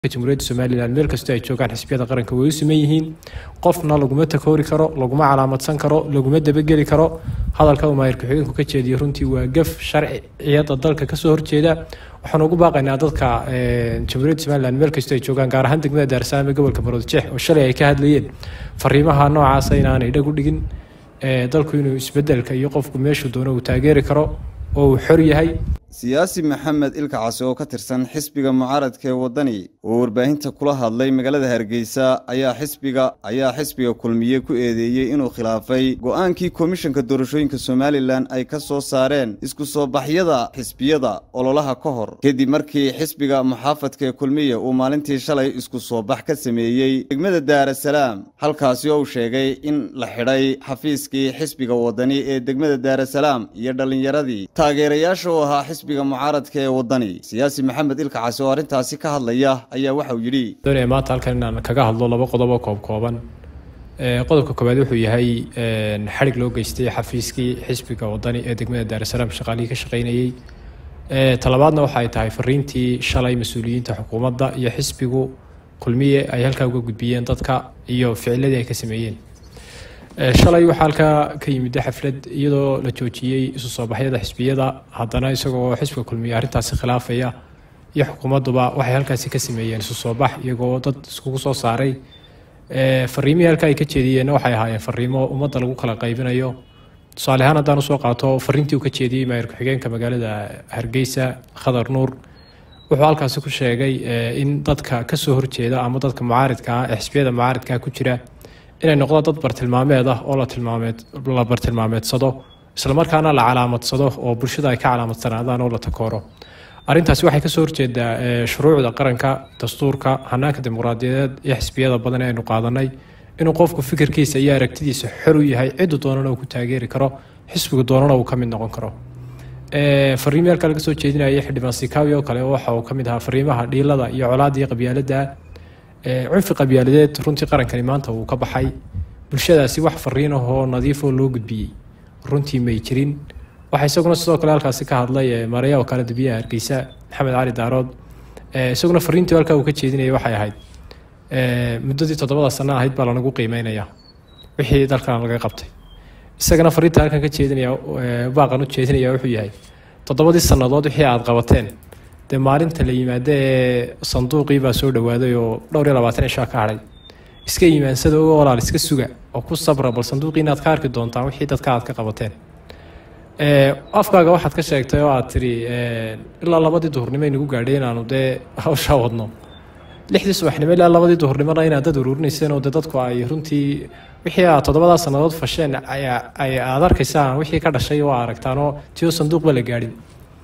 jamhuuriyadda somalilan meel kastoo ay joogaan xisbiyada qaranka way u siman yihiin qofna laguma takoori karo laguma calaamadsan karo laguma dabageli karo hadalka uu maayir ku-xigeenku ka jeediyo runtii waa gaf sharciyada dalka kasoo horjeeda waxaan ugu baaqaynaa dadka jamhuuriyadda somalilan meel kastoo ay joogaan gaar ahaan degmada daarsalaam ee gobolka maroodijeex oo shalay ay ka hadlayeen fariimaha noocaasa inaanay dhag u dhigin dalku inuu isbedelka iyo qofku meeshuu doono uu taageeri karo oo uu xor yahay siyaasi maxamed ilkacasi oo ka tirsan xisbiga mucaaradka ee waddani oo warbaahinta kula hadlay magaalada hargeysa ayaa xisbiga ayaa xisbiga kulmiye ku eedeeyey inuu khilaafay go-aankii komishanka doorashooyinka somalilan ay ka soo saareen isku soo baxyada xisbiyada ololaha ka hor kadib markii xisbiga muxaafadka ee kulmiye uu maalintii shalay isku soo bax ka sameeyey degmada daarasalaam halkaasi oo uu sheegay in la xidhay xafiiskii xisbiga waddani ee degmada daarasalaam iyo dhallinyaradii taageerayaasha u ahaa xisbiga mucaaradka ee waddani siyaasi maxamed ilkacasi oo arrintaasi ka hadlaya ayaa waxauu yidhi doonaya maanta halkan inaan kaga hadlo laba qodob oo koob kooban qodobka koowaad wuxuu yahay xadhig loo geystay xafiiskii xisbiga waddani ee degmada daarasalaam shaqaalihii ka shaqaynayey talabaadna waxa ay tahay fariintii shalay mas-uuliyiinta xukuumadda iyo xisbigu kulmiye ay halkaa uga gudbiyeen dadka iyo ficiladii ay ka sameeyeen shalay waxaa halkaa ka yimid xaflad iyadoo la joojiyey isu soo baxyada xisbiyada haddana isagoo xisbiga kulmiye arrintaasi khilaafaya iyo xukuumadduba waxay halkaasi ka sameeyeen isu soo bax iyagoo dad iskugu soo saaray fariimihii halkaa ay ka jeediyeenna waxay ahaayeen fariimo ummadda lagu kala qaybinayo tusaale ahaan haddaan usoo qaato fariintii uu ka jeediyey maayir ku-xigeenka magaalada hargeysa khadar nuur wuxuu halkaasi ku sheegay in dadka kasoo horjeeda ama dadka mucaaridka ah ee xisbiyada mucaaridkaa ku jira inay noqdo dad bartilmaameed ah oo la bartilmaameedsado islamarkaana la calaamadsado oo bulshada ay ka calaamadsanadaan oo la takooro arrintaasi waxay kasoo horjeedaa shuruucda qaranka dastuurka hanaanka dimuqraadiyadeed iyo xisbiyada badan ee aynu qaadanay inuu qofku fikirkiisa iyo aragtidiisa xor u yahay ciddu doonana uu ku taageeri karo xisbigu doonana uu ka mid noqon karo fariimi halka laga soo jeedinayay xildhibaan sikaawi oo kale waxa uu ka mid ahaa fariimaha dhiilada iyo colaada iyo qabyaalada cunfi qabyaaladeed runtii qarankani maanta uu ka baxay bulshadaasi wax fariin ahoo nadiifoo loo gudbiyey runtii may jirin waxaa isaguna sidoo kale halkaasi ka hadlay mareya oo kale dabiyaha hargeysa maxamed cali daarood isaguna fariintii halkaa uu ka jeedinaya waxay ahayd muddadii toddobada sano ahayd baa lanagu qiimeynaya wixii dalkan laga qabtay isagana fariinta halkan ka jeedinaya baaqan u jeedinaya wuxuu yahay toddobadii sannadood wixii aada qabateen dee maalinta la yimaado ee sanduuqii baa soo dhawaaday oo dhowr iyo labaatan cishaa ka hadhay iska imaansada uga walaal iska suga oo ku sabra bal sanduuqii inaad ka arki doontaan wixii dadka aad ka qabateen afkaaga waxaad ka sheegtay oo aad tiri ilaa labadii duhurnimo aynagu gaadhay inaanu dee hawshaa wadno lixdii subaxnimo ilaa labadii duhurnimona inaad dad uruurinayseen oo dee dadku ay runtii wixii aad toddobadaa sannadood fasheen ay aad arkaysaan wixii ka dhashay waa aragtaan oo tio sanduuqba la gaadhin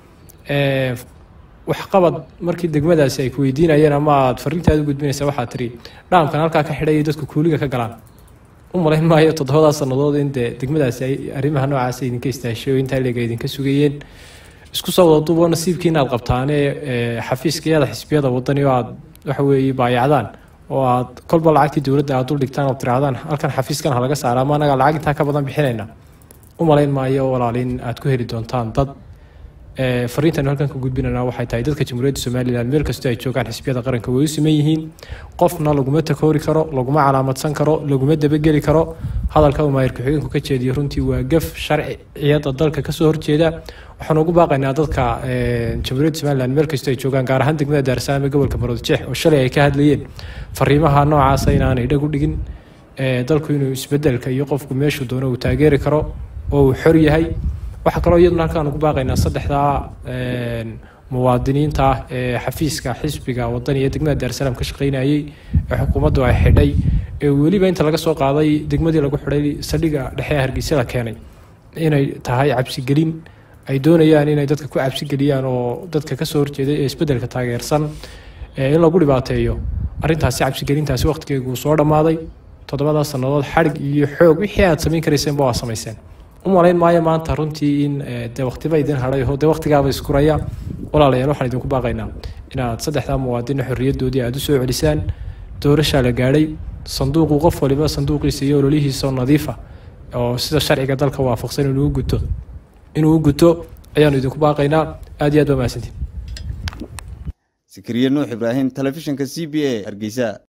waxqabad markii degmadaasi ay ku weydiinayeen ama aad fariintaada u gudbinaysa waxaad tiri dhaamkan halkaa ka xidhay dadku kuuliga ka galaan u malayn maayo toddobadaa sannadood in dee degmadaasi ay arrimaha noocaas idinka istaashay oo intaa leega idinka sugayeen isku soo wada duubo nasiibkii inaad qabtaane xafiiskayada xisbiyada wadani oo aad waxa weeye baayacdaan oo aad kolba lacagtii dowladda aad dul dhigtaan ood tirahdaan halkan xafiiskan ha laga saara ama anaga lacag intaa ka badan bixinayna u malayn maayo walaalin aad ku heli doontaan dad fariintan halkan ka gudbinana waxay tahay dadka jamhuuriyadda somalilan meel kastoo ay joogaan xisbiyada qaranka way u siman yihiin qofna laguma takoori karo laguma calaamadsan karo laguma dabageli karo hadalka uu maayir ku-xigeenku ka jeediyo runtii waa gaf sharciyada dalka kasoo horjeeda waxaan ugu baaqaynaa dadka jamhuuriyadda somalilan meel kastoo ay joogaan gaar ahaan degmada daarsalaam ee gobolka maroodijeex oo shalay ay ka hadlayeen fariimaha noocaasa inaanay dhag u dhigin dalku inuu isbedelka iyo qofku meeshuu doono uu taageeri karo oo uu xor yahay waxaa kaloo iyaduna halkaan ugu baaqaynaa saddexdaa muwaadiniinta ah ee xafiiska xisbiga waddani ee degmada daarsalaam ka shaqaynayey ee xukuumaddu ay xidhay ee weliba inta laga soo qaaday degmadii lagu xidhay saldhiga dhexe ee hargeysada keenay inay tahay cabsigelin ay doonayaan inay dadka ku cabsigeliyaan oo dadka kasoo horjeeday ee isbeddelka taageersan in lagu dhibaateeyo arrintaasi cabsigelintaasi waqtigeegu soo dhammaaday toddobadaas sannadood xadhig iyo xoog wixii aad samayn karayseenba waa samayseen u malayn maayo maanta runtii in dee waqtiba idin hadhay oo dee waqtigaaba iskuraya walaalayaal waxaan idinku baaqaynaa inaad saddexdaa muwaadina xorriyadoodii aada u soo celisaan doorashaa la gaadhay sanduuqu qof waliba sanduuqiisa iyo ololihiisa nadiifa oo sida sharciga dalka waafaqsan inuu guto inuu u guto ayaanu idinku baaqaynaa aada iyo aad baa mahadsantiin sikiriye nuux ibraahim telefishinka c b a hargeysa